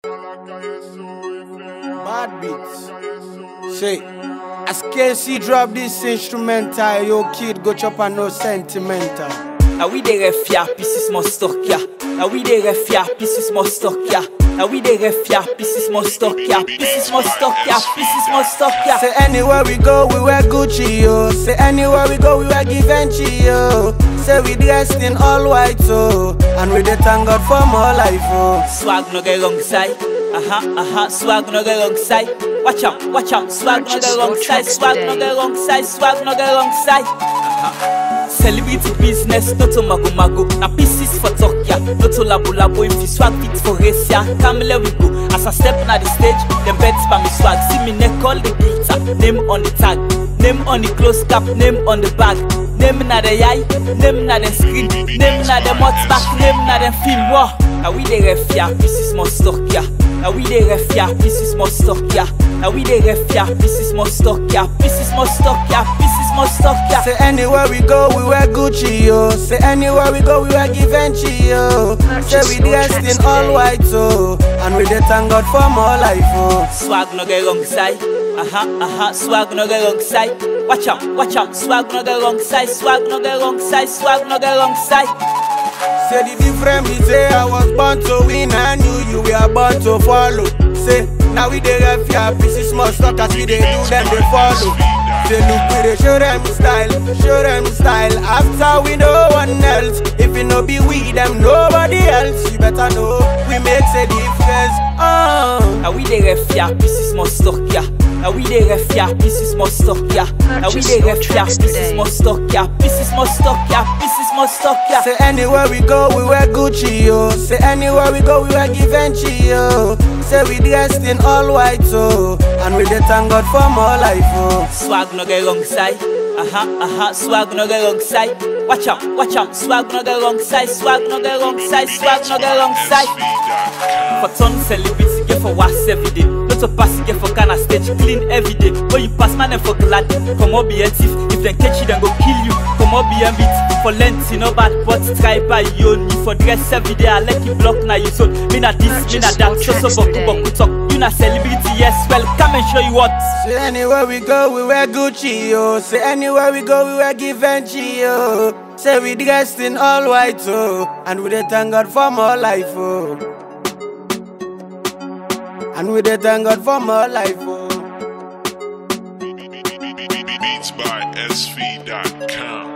Mad beats. Say, as KC drop this instrumental, yo kid go chop and no sentimental. Now we dey ref ya, pieces more stock ya. Now we dey ref ya, pieces more stock ya. Now we dey ref ya, pieces more stock ya. Pieces more stock ya, pieces more stock ya. Say anywhere we go, we wear Gucci, yo. Say anywhere we go, we wear Givenchy, yo. Say we dressed in all white, so and we dey thank God for more life, oh. Swag no get wrong side. Aha, aha, swag no get wrong side. Watch out, watch out, swag no Purchase get wrong your side. tracks Swag no today. get wrong side. Swag no get wrong side. Aha. Celebrity business, no to mago mago. Na pieces for talk ya, no to labo labo. If you swag fit for race ya, Camille we go. As I step na the stage, them bets by me swag. See me neck all the glitter, name on the tag, name on the close cap, name on the bag. Name na the eye, name na the screen, name na the mouth back, name na the film. Wow. Now we dey ref ya, pieces more stock ya. Now we dey ref ya, pieces more stock ya. Now we dey ref ya, pieces more stock ya. Pieces more stock ya, pieces more stock ya. Say anywhere we go, we wear Gucci, yo. Say anywhere we go, we wear Givenchy, yo. Say we dressed in all white, so and we dey thank God for more life, oh. Swag no get wrong side. Aha, aha, swag no get wrong side. Watch out, watch out, swag no get wrong side. Swag no get wrong side. Swag no get wrong side. Say the difference be say I was born to win and you you were born to follow. Say now we dey ref ya pieces small stock as we dey do them they follow. Say look we dey show them style, show them style. After we no one else, if it no be we them nobody else. You better know we make a difference. Oh. Now we dey ref ya, pieces more stock ya. Now we dey ref ya, pieces more stock ya. Now we dey ref ya, pieces more stock ya. Pieces more stock ya, pieces more stock ya. Say anywhere we go, we wear Gucci, yo. Say anywhere we go, we wear Givenchy, yo. Say we dressed in all white, so and we dey thank God for more life, oh. Swag no get wrong side. Aha, aha, swag no get wrong side. Watch out, watch out, swag no get wrong side. Swag no get wrong side. Swag no get wrong side. For ton celebrity, get for was every day. Not to pass, get for kind of stage clean every day. When you pass, man, them for glad. Come on, be a thief. If they catch you, then go kill you. Come on, be a beat. For length, you know bad, but try by you own. You for dress every day. I like you block now you so. Me na this, me na Purchase that. your So so tracks boku today. boku talk. You na celebrity, yes. Well, come and show you what. Say anywhere we go, we wear Gucci, yo. Say anywhere we go, we wear Givenchy, yo. Say we dressed in all white, oh, and we dey thank God for more life, oh. And we dey thank God for more life, oh. Beats by SV.com.